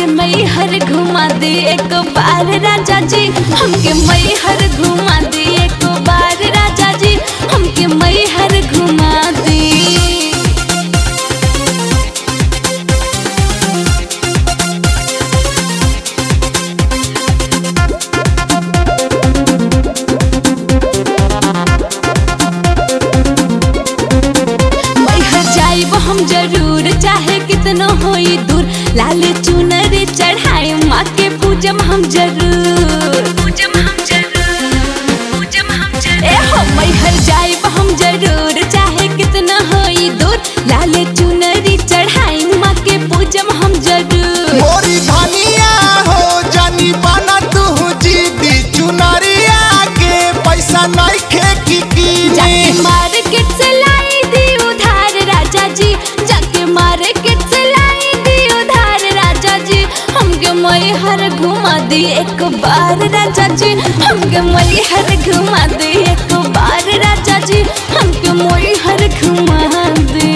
मई हर घुमा दे एक बार राजा जी हमके मई हर घुमा दे एक बार राजा जी हमके मई हर घुमा दे मैहर जाइब हम जरूर चाहे कितनो होई दूर लाल चुनर चढ़ाए माँ के पूजम हम जरूर पूजम हम जरूर पूजम हम जरूर ए हो मैहर जाइब हम जरूर चाहे कितनो होई दूर लाल चुनर चढ़ाए माँ के पूजम हम जरूर मोरी धनिया हो जानी बना तू जीदी चुनरिया के पैसा नइखे की जाके कीनी मार्केट से लाई दी उधार राजा जी जाके मार्केट से लाई दी उधार राजा जी हमके मई हर घुमा दी एक बार राजा जी हमके मई हर घुमा दी एक बार राजा जी हमके मई हर घुमा दे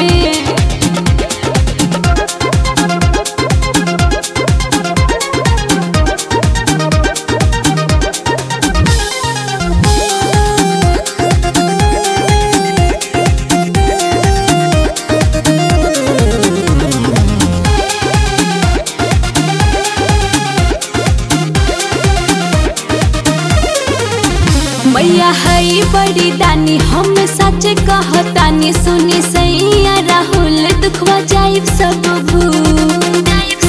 मैया हई बड़ी दानी हम सच कहतानी सुनी सैया राहुल दुखवा जाइब सब भूल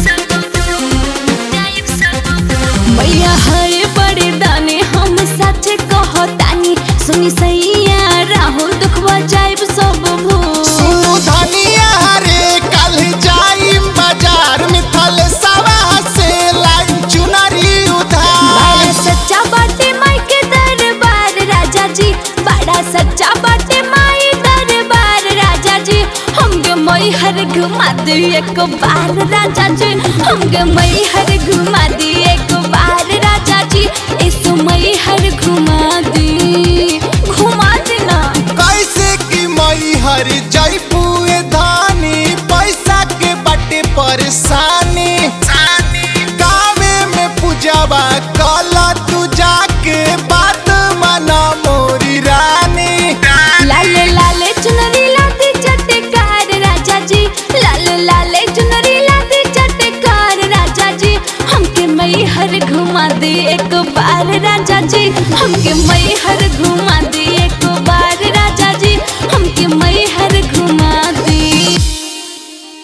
मैया हई बड़ी दानी हम सच कहतानी सुनी सैया राहुल दुखवा जाइब सब भूल सुनु धनिया रे कल जाई बाजार में थल सवा से लाई चुनरी उधार बड़ा सच्चा बाटे माई के दरबार राजा जी बड़ा सच्चा बाटे माई दरबार राजा जी हमके मई हर घुमा दे एक बार राजा जी हमके मई हर घुमा दे एक बार राजा जी इस मई हर घुमा दी घुमा देना कैसे की मई हर जयपुए धानी पैसा के बटे परेशानी गावे में पूजावा कला तू जाके बात मना मोरी रानी लाले लाले चुनरी लाती चटकार राजा जी लाले लाले चुनरी लाती चटकार राजा जी हमके मई हर घुमा दे एक बार राजा जी हमके मई हर घुमा